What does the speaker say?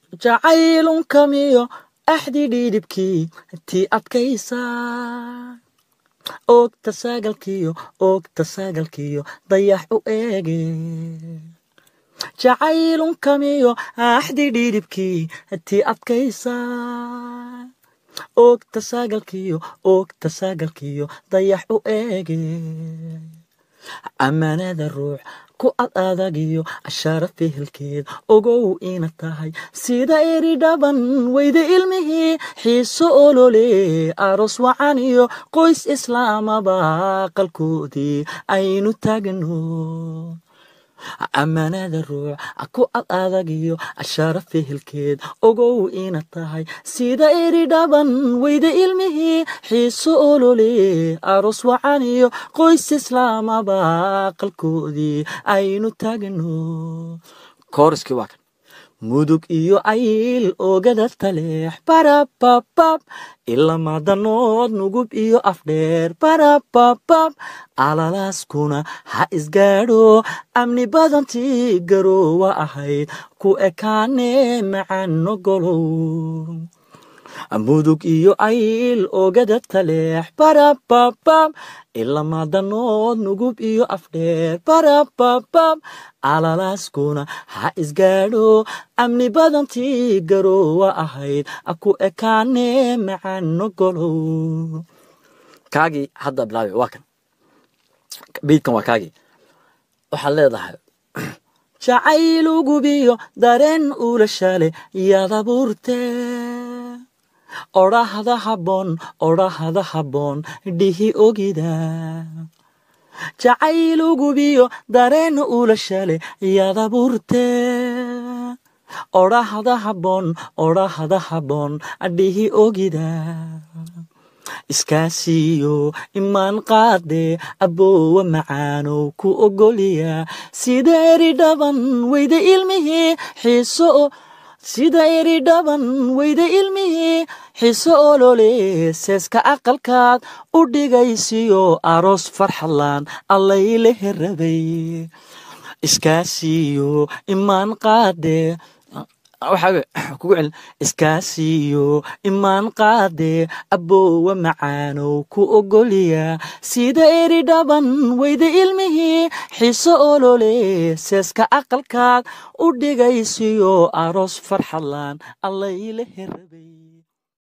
jacaylunkamyo axdi dhiidhibkii tii adkaysa oogta saagalkiyo oogta saagalkiyo dayax u eege jacaylunkamiyo axdi dhiidhibkii tii adkaysa oogta saagalkiyo oogta saagalkiyo dayax u eege ammaanada ruux ku ad adagiyo ashaara fehelkeed ogow ina tahay sida eri dhaban weyda ilmihii xiiso olole aroos wacan iyo qoys islaamaba qalkoodii aynu taagno ammaanada ruux ku ad adagiyo ashaara fehelkeed ogow ina tahay sida eri dhaban weyda ilmihii xiiso olole aroos wacan iyo qoys islaamaba qalkoodii aynu taagno kooriskii waa kan mudug iyo ayl oogada taleex barababab ilamadanood nugub iyo afdheer barababab alalaaskuna ha isgaadho amni badantii garoowa ahayd ku ekaane macano golow mudug iyo ayl oogada taleex barababab ilamadanood nugub iyo afdheer barababab alalaaskuna ha isgaadho amni badantii garoowa ahayd ku ekaane macano golow kaagii hadda bilaabi waa kan beydkan waa kaagii waxaad leedahay jacaylugubiyo dareen ulashale yaad abuurte odhahda habboon odhahda habboon dhihi ogida jacaylugubiyo dareen ulashale yaad abuurte odhahda habboon odhahda habboon dhihi ogida iskaasiyo imaan qaade aboowa macaanow ku ogoliya sida eri dhaban weyda ilmihii xiiso sida eri dhaban weyda ilmihii xiise olole seeska aqalkaad u dhigaysiyo aroos farxadlaan allayle herabay iskaasiyo imaan qaade kugu celin iskaasiyo imaan qaade aboowa macaanow ku ogoliya sida eri dhaban weyda ilmihii xiise olole seeska aqalkaad u dhigaysiyo aroos farxadlaan allayle herabay